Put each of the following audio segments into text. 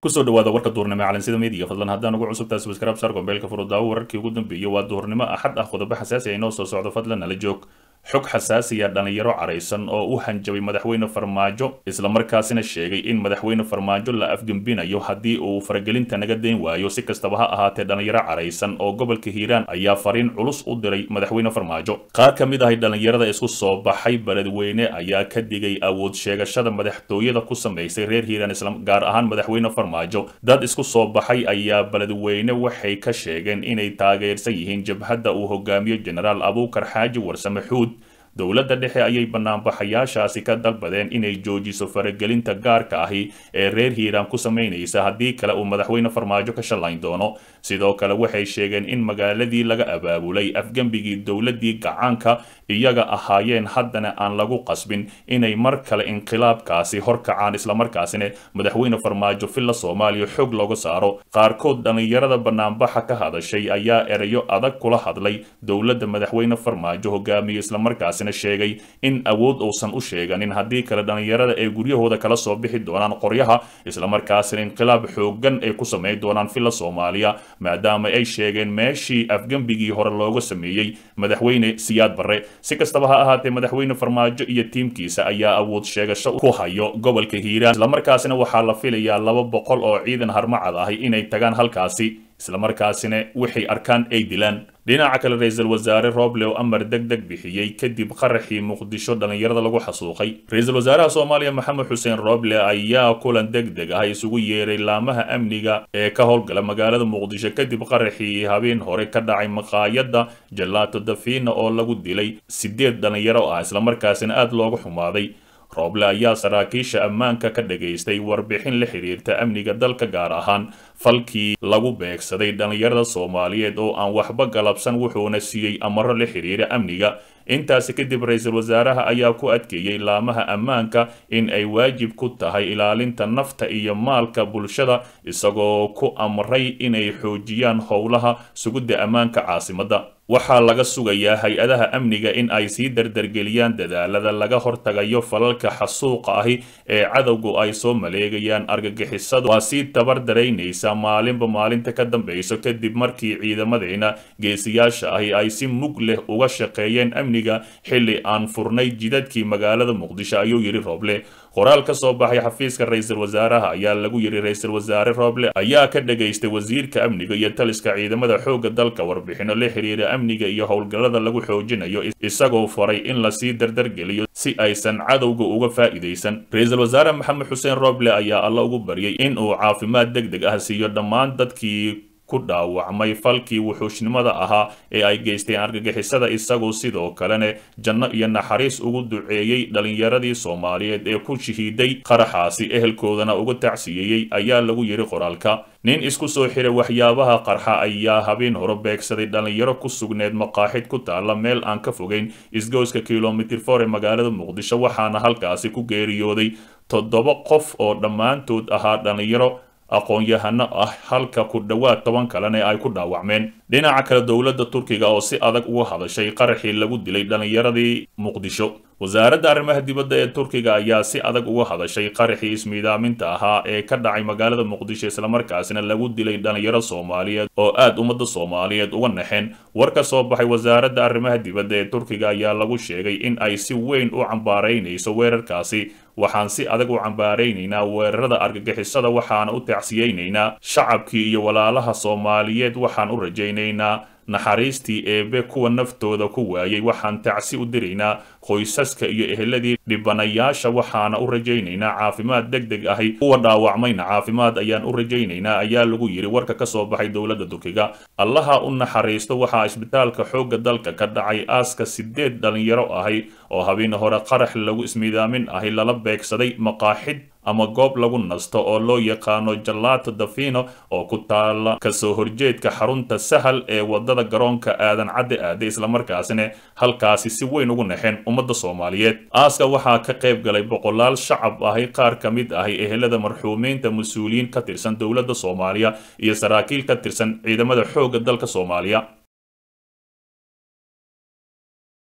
kusoo dhawaada warka duurnimo ee calansida media fadlan haddaan ugu cusubtahay subscribe sar gombeelka furudaawo wararkii ugu dambeeyey waa duurnimo axad ah qodobo xasaasi ah inoo soo socdo fadlan nala joog xog xasaasiya dhalinyaro caraysan oo u hanjabay madaxweyne farmaajo islamarkaasina sheegay in madaxweyne farmaajo la afgembinayo haddii uu faragelinta naga dayn waayo si kastaba ha ahaatee dhalinyaro caraysan oo gobolka hiiraan ayaa fariin culus u diray madaxweyne farmaajo qaar ka mid ahay dhalinyarada isku soo baxay beledweyne ayaa ka digay awood sheegashada madaxtooyada ku samaysay reer hiiraan islam gaar ahaan madaxweyne farmaajo dad isku soo baxay ayaa beledweyne waxay ka sheegeen inay taageersan yihiin jabhadda uu hogaamiyo jenaraal abuukar xaaji warsame xuud dowladda dhexe ayay banaanbaxayaashaasi ka dalbadeen inay joojiso faragelinta gaarka ahi ee reer hiiraan ku samaynaysa haddii kale uu madaxweyne farmaajo ka shallayn doono sidoo kale waxay sheegeen in magaaladii laga abaabulay afgembigii dowladdii gacaanka iyaga ahaayeen haddana aan lagu qasbin inay mar kale inqilaabkaasi horkacaan islamarkaasina madaxweyne farmaajo villa soomaaliya xoog looga saaro qaarkood dhallinyarada banaanbaxa ka hadashay ayaa erayo adag kula hadlay dowladda madaxweyne farmaajo hogaamiye islamarkaasina sheegay in awood uusan u sheeganin haddii kale dhallinyarada ay guryahooda kala soo bixi doonaan qoryaha islamarkaasina inqilaab xoogan ay ku samayn doonaan villa soomaaliya maadaama ay sheegeen meeshii afgembigii hore looga sameeyey madaxweyne siyaad barre si kastaba ha ahaatee madaxweyne farmaajo iyo tiimkiisa ayaa awood sheegasho ku hayo gobolka hiiraan islamarkaasina waxaa la filayaa laba boqol oo ciidan harmacad ahi inay tagaan halkaasi islamarkaasina waxay arkaan ay dilaan dhinaca kale ra-iisul wasaare roble oo amar deg deg bixiyey kadib qaraxii muqdisho dhallinyarada lagu xasuuqay ra-iisul wasaaraha soomaaliya maxamed xuseen roble ayaa kulan deg deg ah isugu yeeray laamaha amniga ee ka howlgala magaalada muqdisho kadib qaraxii habeen hore ka dhacay maqaayadda jalaato dafina oo lagu dilay sideed dhallinyaro ah islamarkaasina aada looga xumaaday rooble ayaa saraakiisha ammaanka ka dhagaystay warbixin la xiriirta amniga dalka gaar ahaan falkii lagu beegsaday dhallinyarada soomaaliyeed oo aan waxba galabsan wuxuuna siiyey amaro la xiriira amniga intaasi kadib ra-iisul wasaaraha ayaa ku adkeeyey laamaha ammaanka in ay waajib ku tahay ilaalinta nafta iyo maalka bulshada isagoo ku amray inay xoojiyaan howlaha sugidda ammaanka caasimadda waxaa laga sugayaa hay-adaha amniga in ay sii dardargeliyaan dadaalada laga hortagayo falalka xasuuqa ahi ee cadowgu ay soo maleegayaan argagixisadu waa sii tabar daraynaysa maalinba maalinta ka dambayso kadib markii ciidamadeena geesiyaasha ahi ay si mug leh uga shaqeeyeen amniga xilli aan furnay jidadkii magaalada muqdisho ayuu yidhi rooble qoraal ka soo baxay xafiiska ra-iisul wasaaraha ayaa lagu yidhi ra-iisul wasaare roble ayaa ka dhagaystay wasiirka amniga iyo taliska ciidamada xoogga dalka warbixino la xiriira amniga iyo howlgallada lagu xoojinayo isagoo faray in lasii dardargeliyo si aysan cadowga uga faa'iidaysan ra-iisul wasaare maxamed xuseen roble ayaa alla ugu baryay in uu caafimaad deg deg ah siiyo dhammaan dadkii ku dhaawacmay falkii wuxuushnimada ahaa ee ay geysteen argagixisada isagoo sidoo kalena janno iyo naxariis ugu duceeyey dhallinyaradii soomaaliyeed ee ku shahiiday qaraxaasi ehelkoodana uga tacsiyeeyey ayaa lagu yidhi qoraalka nin isku soo xiray waxyaabaha qarxa ayaa habeen hore beegsaday dhallinyaro ku sugneed maqaaxid ku taalla meel aan ka fogeyn isgoyska kilomitir for ee magaalada muqdisho waxaana halkaasi ku geeriyooday toddoba qof oo dhammaantood ahaa dhallinyaro aqoon-yahano ah halka ku dhowaad toban kalena ay ku dhaawacmeen dhinaca kale dowladda turkiga oo si adag uga hadashay qaraxii lagu dilay dhallinyaradii muqdisho wasaaradda arrimaha dibadda ee turkiga ayaa si adag uga hadashay qaraxii ismiidaaminta ahaa ee ka dhacay magaalada muqdisho islamarkaasina lagu dilay dhallinyaro soomaaliyeed oo aada ummadda soomaaliyeed uga naxeen war ka soo baxay wasaaradda arrimaha dibadda ee turkiga ayaa lagu sheegay in ay si weyn u cambaaraynayso weerarkaasi waxaan si adag u cambaaraynaynaa weerarada argagixisada waxaana u tacsiyeynaynaa shacabkii iyo walaalaha soomaaliyeed waxaan u rajaynaynaa naxariistii eebe kuwa naftooda ku waayay waxaan tacsi u diraynaa qoysaska iyo eheladii dhibanayaasha waxaana u rajaynaynaa caafimaad deg deg ahi kuwa dhaawacmayna caafimaad ayaan u rajaynaynaa ayaa lagu yidhi warka ka soo baxay dowladda turkiga allaha u naxariisto waxaa isbitaalka xoogga dalka ka dhacay aaska sideed dhallinyaro ahi oo habeen hore qarax lagu ismiidaamin ahi lala beegsaday maqaaxid ama goob lagu nasto oo loo yaqaano jalato dafino oo ku taala kasoo horjeedka xarunta sahal ee wadada garoonka aadan cadde aade islamarkaasina halkaasi si weyn ugu naxeen ummadda soomaaliyeed aaska waxaa ka qayb galay boqolaal shacab ahi qaar ka mid ahi ehelada marxuumiinta mas-uuliyiin ka tirsan dowladda soomaaliya iyo saraakiil ka tirsan ciidamada xoogga dalka soomaaliya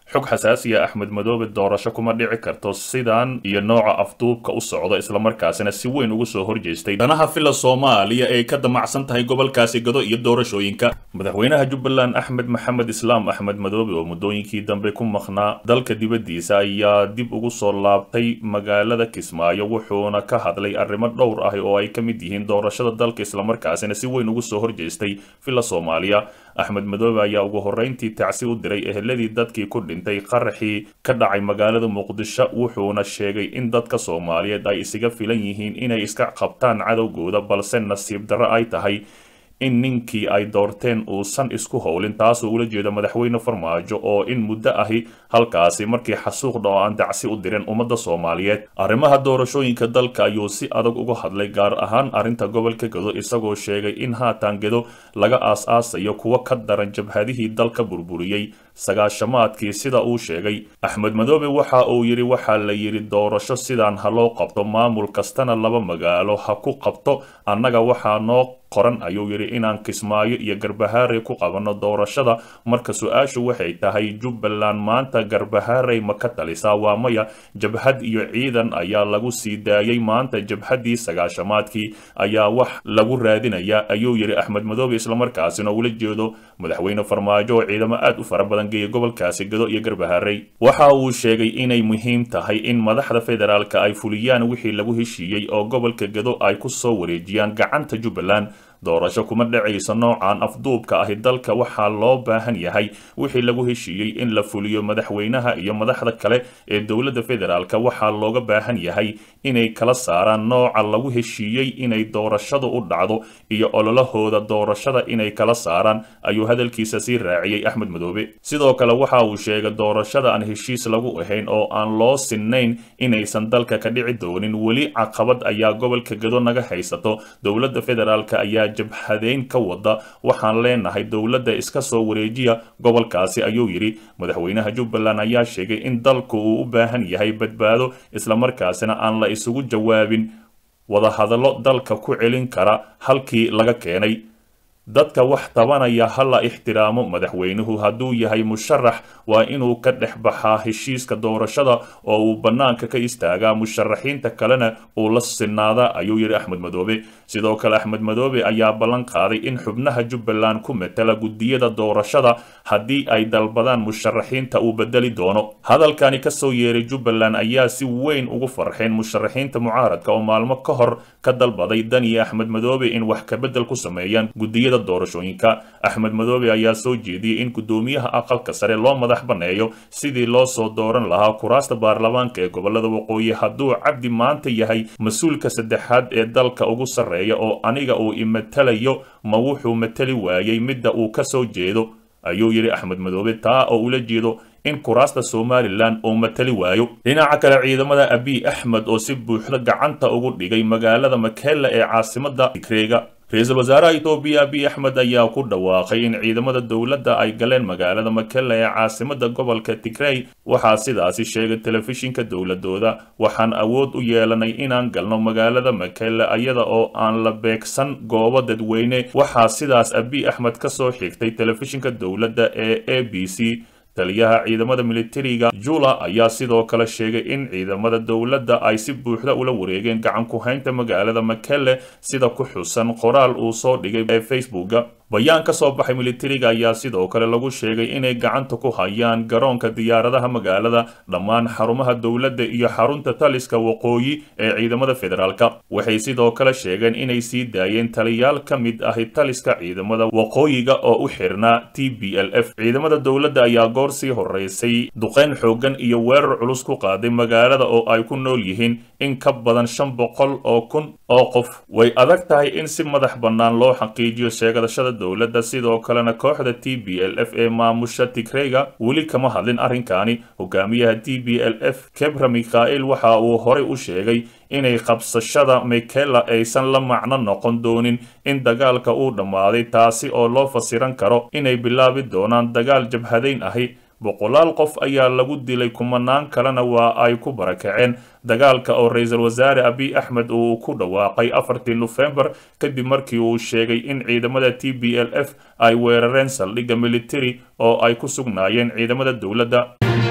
xog xasaasiya axmed madoobe doorasho kuma dhici karto sidan iyo nooca afduubka u socda islamarkaasina si weyn ugu soo horjeestay danaha fila soomaaliya ee ka damacsan tahay gobolkaasi gado iyo doorashooyinka madaxweynaha jubbaland axmed maxamed islaam axmed madoobe oo muddooyinkii dambe ku maqnaa dalka dibaddiisa ayaa dib ugu soo laabtay magaalada kismaayo wuxuuna ka hadlay arrimo dhowr ah oo ay ka mid yihiin doorashada dalka islamarkaasina si weyn ugu soo horjeestay fila soomaaliya axmed madoobe ayaa ugu horreyntii tacsi u diray eheladii dadkii ku dhintay qaraxii ka dhacay magaalada muqdisho wuxuuna sheegay in dadka soomaaliyeed ay isaga filan yihiin inay iska qabtaan cadowgooda balse nasiib darro ay tahay in ninkii ay doorteen uusan isku howlin taasoo ula jeeda madaxweyne farmaajo oo in muddo ahi halkaasi markii xasuuqdha oo aan dacsi u dirin ummadda soomaaliyeed arrimaha doorashooyinka dalka ayuu si adag uga hadlay gaar ahaan arrinta gobolka gedo isagoo sheegay in haatan gedo laga aas-aasayo kuwa ka daran jabhadihii dalka burburiyey sagaashamaadkii sida uu sheegay axmed madoobe waxa uu yidhi waxaa la yidhi doorasho sidaan ha loo qabto maamul kastana laba magaalo ha ku qabto annaga waxaa noo qoran ayuu yidhi inaan kismaayo iyo garbahaarey ku qabanno doorashada marka su-aashu waxay tahay jubbaland maanta garbahaarey ma ka talisaa waa maya jabhad iyo ciidan ayaa lagu sii daayay maanta jabhaddii sagaashamaadkii ayaa wax lagu raadinayaa ayuu yidhi axmed madoobe islamarkaasina ula jeedo madaxweyne farmaajo oo ciidamo aad u fara badan geeya gobolkaasi gado iyo garbahaarey waxa uu sheegay inay muhiim tahay in madaxda federaalka ay fuliyaan wixii lagu heshiiyey oo gobolka gado ay ku soo wareejiyaan gacanta jubbaland doorasho kuma dhacayso noocan afduubka ahi dalka waxaa loo baahan yahay wixii lagu heshiiyey in la fuliyo madaxweynaha iyo madaxda kale ee dowladda federaalka waxaa looga baahan yahay inay kala saaraan nooca lagu heshiiyey inay doorashadu u dhacdo iyo ololahooda doorashada inay kala saaraan ayuu hadalkiisa sii raaciyey axmed madoobe sidoo kale waxa uu sheegay doorashada aan heshiis lagu ahayn oo aan loo sinnayn inaysan dalka ka dhici doonin weli caqabad ayaa gobolka gado naga haysato dowladda federaalka ayaa jabhadeyn ka wada waxaan leenahay dowladda iska soo wareejiya gobolkaasi ayuu yidhi madaxweynaha jubbaland ayaa sheegay in dalku uu u baahan yahay badbaado islamarkaasina aan la isugu jawaabin wadahadallo dalka ku celin kara halkii laga keenay dadka wax tabanaya ha la ixtiraamo madaxweynuhu hadduu yahay musharax waa inuu ka dhex baxaa heshiiska doorashada oo uu bannaanka ka istaagaa musharaxiinta kalena uu la sinaadaa ayuu yidhi axmed madoobe sidoo kale axmed madoobe ayaa ballan qaaday in xubnaha jubbaland ku matala guddiyada doorashada haddii ay dalbadaan musharaxiinta uu bedeli doono hadalkani kasoo yeeray jubbaland ayaa si weyn ugu farxeen musharaxiinta mucaaradka oo maalmo ka hor ka dalbaday daniya axmed madoobe in wax kabedel ku sameeyaan guddiyada doorashooyinka axmed madoobe ayaa soo jeediyey in guddoomiyaha aqalka sare loo madax banneeyo sidii loo soo dooran lahaa kuraasta baarlamaanka ee gobolada waqooyi hadduu cabdi maanta yahay mas-uulka saddexaad ee dalka ugu sarreeya oo aniga uu imatalayo ma wuxuu matali waayey midda uu ka soo jeedo ayuu yidhi axmed madoobe taa oo ula jeedo in kuraasta somalilan uu matali waayo dhinaca kale ciidamada abiy axmed oo si buuxda gacanta ugu dhigay magaalada makela ee caasimada tigreega ra-iisul wasaaraha etoobiya abiy axmed ayaa ku dhawaaqay in ciidamada dowladda ay galeen magaalada makela ee caasimada gobolka tigrey waxaa sidaasi sheegay telefishinka dowladooda waxaan awood u yeelanay inaan galno magaalada makela iyada oo aan la beegsan goobo dadweyne waxaa sidaas abiy axmed ka soo xigtay telefishinka dowladda ee a b c taliyaha ciidamada militariga jula ayaa sidoo kale sheegay in ciidamada dowladda ay si buuxda ula wareegeen gacan ku-haynta magaalada makele sida ku xusan qoraal uu soo dhigay ee facebooka bayaan ka soo baxay militariga ayaa sidoo kale lagu sheegay inay gacanta ku hayaan garoonka diyaaradaha magaalada dhammaan xarumaha dowladda iyo xarunta taliska waqooyi ee ciidamada federaalka waxay sidoo kale sheegeen inay sii daayeen taliyaal ka mid ahi taliska ciidamada waqooyiga oo u xirnaa t b l f ciidamada dowladda ayaa goor sii horeysay duqeyn xoogan iyo weerar culus ku qaaday magaalada oo ay ku nool yihiin in ka badan shan boqol oo kun oo qof way adag tahay in si madax bannaan loo xaqiijiyo sheegadashada dowladda sidoo kalena kooxda t b l f ee maamusha tigreyga weli kama hadlin arrinkaani hogaamiyaha t b l f kebra mikhail waxa uu horey u sheegay inay qabsashada mikela aysan la macno noqon doonin in dagaalka uu dhammaaday taasi oo loo fasiran karo inay bilaabi doonaan dagaal jabhadayn ahi boqolaal qof ayaa lagu dilay kumanaan kalena waa ay ku barakaceen dagaalka oo ra-iisul wasaare abiy axmed uu ku dhawaaqay afartii nofembar kadib markii uu sheegay in ciidamada t b l f ay weerareen saldhigga militari oo ay ku sugnaayeen ciidamada dowladda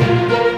ah